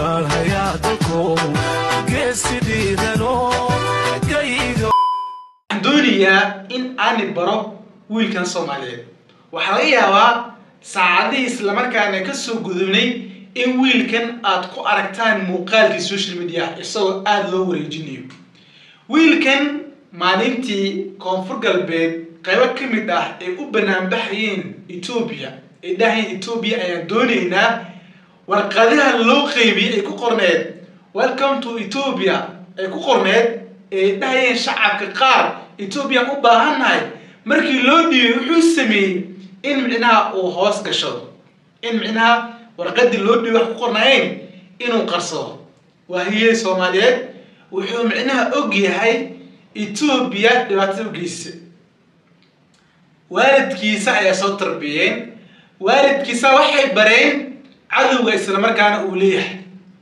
dagaalhayaa dalkow geesi dhiidano gayga waxaan doonayaa in aani baro wiilkan soomaaliyeed waxaa laga yaabaa saacadihii islamarkaana ka soo gudubnay in wiilkan aad ku aragtaan muuqaalkii social media isagoo aada loo wareejinayo wiilkan maalintii koonfur galbeed qaybo ka mid ah ay u banaanbaxayeen etoobiya ay dhahayeen etoobiya ayaan doonaynaa warqadaha loo qeybiyey ay ku qorneed welcome to ethiopia ay ku qorneed ay dhahayeen shacabka qaar ethoobiyan u baahannahay markii loo dhiibay wuxuu sameeyey in micnaha uu hoos gashado in micnaha warqadii loo dhiibay wax ku qornaayeen inuu qarsado waahiyey soomaaliyeed wuxuu micnaha og yahay etoobiya dhibaatada ugeysa waalidkiisa ayaa soo tarbiyeen waalidkiisa waxay bareen cadowga islamarkaana uu leeyahay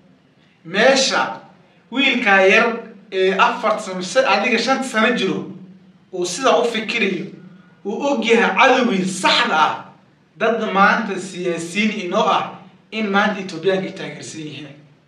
meesha wiilkaa yar ee afarta sano mise adiga shanta sano jiro uu sidaa u fikirayo uu og yahay cadowgii saxda ah dad maanta siyaasiyiin inoo ah in maanta etoobiyaanka ay taageersan yihiin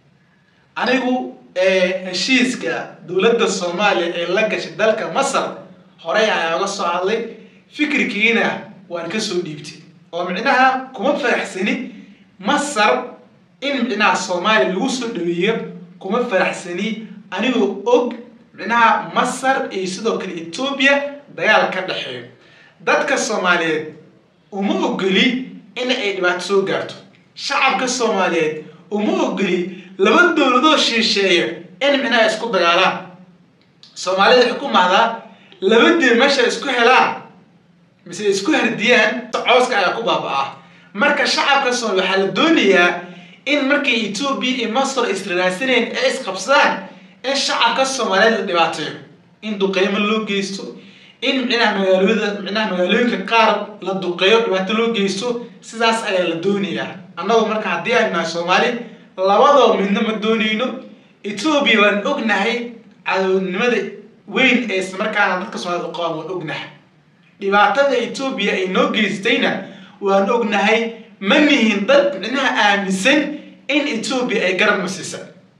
anigu heshiiska dowladda soomaaliya ee la gashay dalka masar horey ayaa oga soo hadlay fikirkiina waan kasoo dhiibtay oo micnaha kuma faraxsani masar in micnaha soomaaliya lagu soo dhaweeyo kuma faraxsani anigoo og micnaha masar iyo sidoo kale etoobiya dagaal ka dhexeeyo dadka soomaaliyeed uma ogoli in ay dhibaato soo gaarto shacabka soomaaliyeed uma ogoli laba dowladoo shiisheeya in micnaha isku dagaalaan soomaalida waxay ku mahdaa laba dil meesha isku helaan mise isku hardiyaan cooska ayaa ku baaba-a marka shacabka soomaaliya waxaa la doonayaa in markay etoobiya iyo masar israraadsaneen ee isqabsadaan in shacabka soomaaliyeed la dhibaateeyo in duqeymo loo geysto in micnaha magaalooyada micnaha magaalooyinka qaar la duqeeyo dhibaato loo geysto sidaas ayaa la doonayaa annagoo marka haddii aynu nahay soomaali labadoo midna ma doonayno etoobiya waan ognahay cadownimada weyn ee islamarkaana dadka soomaaliyed u qabaan waan ognahay dhibaatada etoobiya ay noo geystayna waan ognahay ma nihin dad micnaha aaminsan in etoobiya ay garab masiisa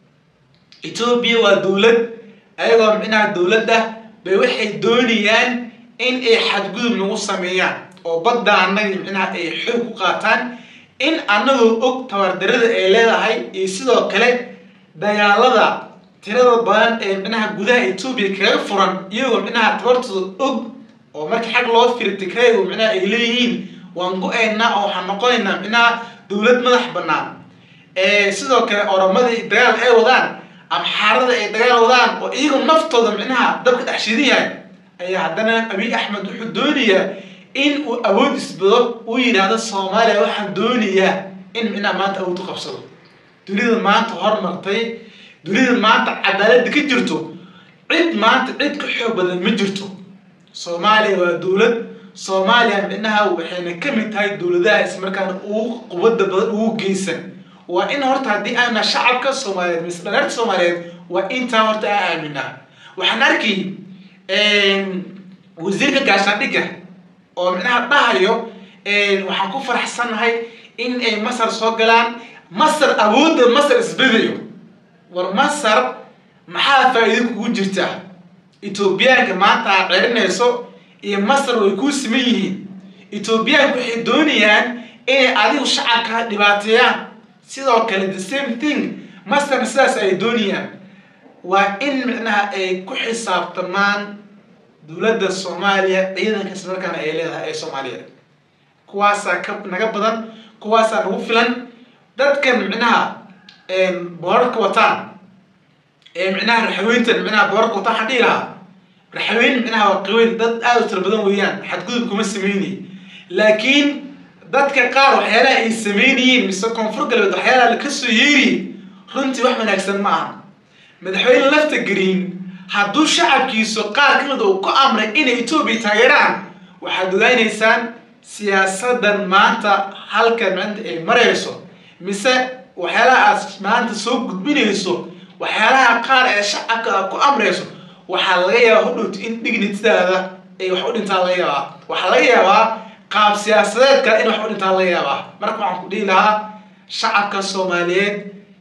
etoobiya waa dowlad ayagoo micnaha dowladda bay waxay doonayaan in ay xadgudub nagu sameeyaan oo badda annaga micnaha ay xoog ku qaataan in annagoo og tabardarada ay leedahay iyo sidoo kale dagaalada tirada badan ee micnaha gudaha etoobiya kaga furan iyagoo micnaha tabartooda og oo markii xag loo firi tigraygu micnaha ay leeyihiin waan go-aynaa oo waxaan noqonaynaa micnaha dowlad madax bannaan sidoo kale oromadii dagaal ay wadaan amxaarada ay dagaal wadaan oo iyagu naftooda micnaha dabka dhex shidan yahay ayaa haddana abiy axmed wuxuu doonayaa in uu awood isbado uu yidhaahdo soomaaliya waxaan doonayaa in micnaha maanta awood u qabsado dunida maanta hormartay dunida maanta cadaaladda ka jirto cid maanta cid ka xoog badan ma jirto soomaaliya waa dowlad soomaaliya micnaha waxayna ka mid tahay dowladaha ismarkaana ugu quwadda badan ugu geysan waa in horta haddii aana shacabka soomaaliyeed mise dhareerta soomaaliyeed waa intaa horta aa aaminaa waxaan arkay wasiirka gaashaandhigga oo micnaha dhahayo waxaan ku faraxsannahay in ay masar soo galaan masar awoodda masar isbedayo war masar maxaa faa-iido kugu jirtaa etoobiyaanka maanta aad cerinayso iyo masar way kuu siman yihiin etoobiyaanka waxay doonayaan inay adigu shacabka dhibaateeyaan sidoo kale the same thing masarna sidaas ay doonayaan waa in micnaha ay ku xisaabtamaan dowladda soomaaliya ciidanka islamarkaana ay leedahay ee soomaaliya kuwaasaa ka naga badan kuwaasaa nagu filan dadkan micnaha boorarka wataan ee micnaha raxaweyntan micnaha boorarka wataan waxaan dhihi lahaa raxaweyn micnaha waa qaweyn dad aada u tiro badan weeyaan xadgudub kuma sameynay laakiin dadka qaar waxyaalaha ay sameynayeen mise koonfur galbeed waxyaalaha la kasoo yeeriyey runtii wax wanaagsan ma aha madaxweyne lafta green hadduu shacabkiisu qaar ka mid uu ku amray inay etoobiya taageeraan waxaad ogaaneysaan siyaasadan maanta halkan maanta ay marayso mise waxyaalaha aad maanta soo gudbinayso waxyaalaha qaar ee shacabka aad ku amrayso waxaa laga yaabaa hodhowta in dignitidaada ay wax u dhintaan laga yaabaa waxaa laga yaabaa qaab siyaasadeedka in wax u dhintaan laga yaabaa marka waxaan ku dhihi lahaa shacabka soomaaliyeed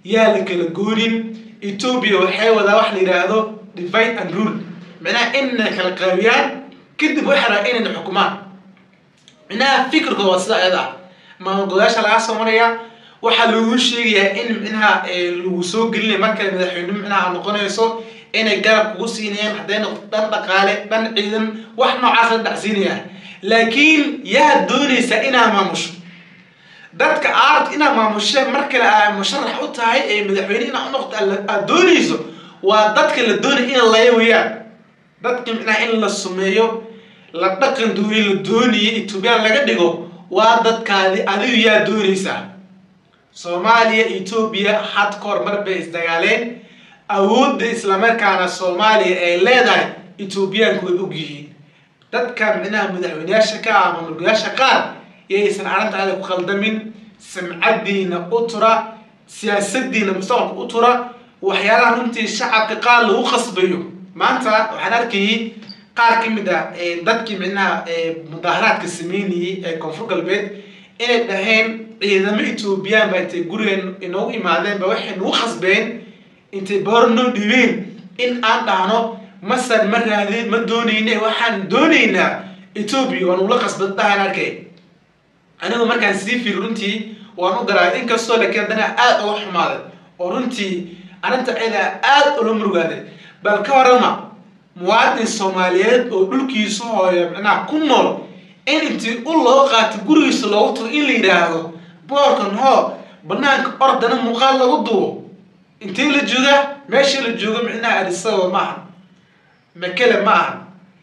yaa la kala goonin etoobiya waxay wadaa wax la yidhaahdo divide and rule micnaha inay kala qaabiyaan kadib waxay rabaa inayna xukumaan micnaha fikirkooda waa sida ayada ah maamul goboleyaasha laga soo marayaa waxaa lagu sheegayaa in micnaha lagu soo gelinaya markale madaxweyne micnaha noqonayso inay garab kugu siinayaan hadday noqoto dhan dhaqaale dhan ciidan wax noocaas la dhacsiinaya laakiin yaa doonaysa inaa maamusho dadka aad inaa maamushe mar kale aa musharax u tahay ee madaxweyne inaa unoqoto aad doonayso waa dadka la doonaya in laya weyaan dadka micnaha in la sumeeyo la dhaqan duuye la doonaya etoobiyaan laga dhigo waa dadkaadi adigu yaa doonaysaa soomaaliya etoobiya had kahor mar bay isdagaaleen awoodda islamarkaana soomaaliya ay leedahay etoobiyaanku way og yihiin dadka micnaha madaxweyneyaasha ka ah maamulgoyaasha qaar yaysan arrinta ada ku khaldamin samcadiina u tura siyaasadiina mustaqbalka u tura waxyaalaha runtii shacabka qaar lagu qasbayo maanta waxaan arkayay qaar ka mid ah dadkii micnaha mudaaharaadka sameynayay ee koonfur galbeed inay dhaheen ciidamo etoobiyaan ba intay gurigeen inoogu imaadeen ba waxay nagu khasbeen intay boor noo dhibeen in aan dhahno masar ma raadin ma doonayne waxaan doonaynaa etoobiya waan ula qasbad dhahan arkay anigu markaan sii fiiri runtii waan u garaay inkastoo laakiin haddana aada uga xumaaday oo runtii arrinta cida aada ula murugaaday bal ka warama muwaadin soomaaliyeed oo dhulkiisu hooyo micnaha ku nool in intii u loo qaato gurigiisa loogu tago in la yidhaahdo boorkan hoo banaanka ordana muuqaal lagu duubo intee la joogaa meesha la joogo micnaha adisaba ma ahan makele ma ahan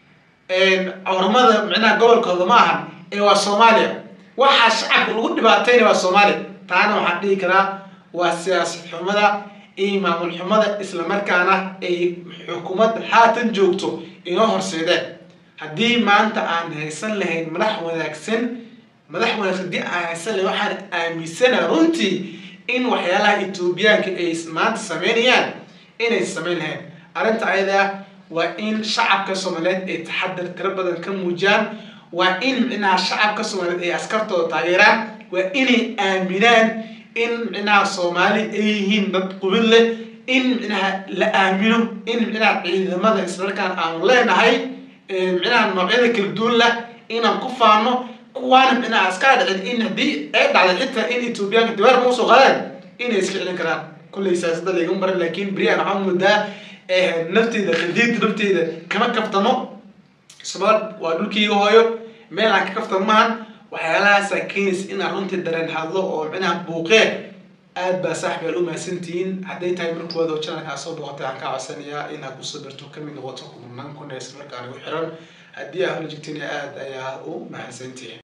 cawramada micnaha gobolkooda ma ahan ee waa soomaaliya waxaa shacabka lagu dhibaatayna waa soomaaliya taana waxaan dhihi karaa waa siyaasad xumada iyo maamul xumada islamarkaana ay xukuumadda haatan joogto inoo horseedeen haddii maanta aan haysan lahayn madax wanaagsan madax wanaagsan haddii aan haysan lahayn waxaan aaminsana runtii in waxyaalaha etoobiyaanka ay maanta sameynayaan inay samayn lahayn arrinta ayada waa in shacabka soomaaliyeed ay taxadar tiro badan ka muujiyaan waa in micnaha shacabka soomaaliyeed ay askartooda taageeraan waa inay aaminaan in micnaha soomaali ay yihiin dad qubid leh in micnaha la aamino in micnaha ciidamada islamarkaan aanu leenahay micnaha noocyada kala duwan lah inaan ku faano kuwaana micnaha askaa dhicin in haddii ay dhacday xitaa in etoobiyaanka dibaar ma usoo qaadaan inay iska celin karaan kullay siyaasada laygama baran laakiin beriyan waxaan moodaa nafteeda khadiid nafteeda kama kaftamo sabab waa dhulkiyga hooyo meel aan ka kaftamo maahan waxyaalahaasa keenaysa inaan runtii dareen hadlo oo micnaha buuqee aad baa saaxib aad u mahadsantihiin hadday tahay markooda janalkaa soo boqotay aan kaa codsanayaa inaad kusoo darto kamid noqoto kumanaan kun ee islamarkaana u xiran haddii aa hola jigtayna aad ayaa u mahadsantihin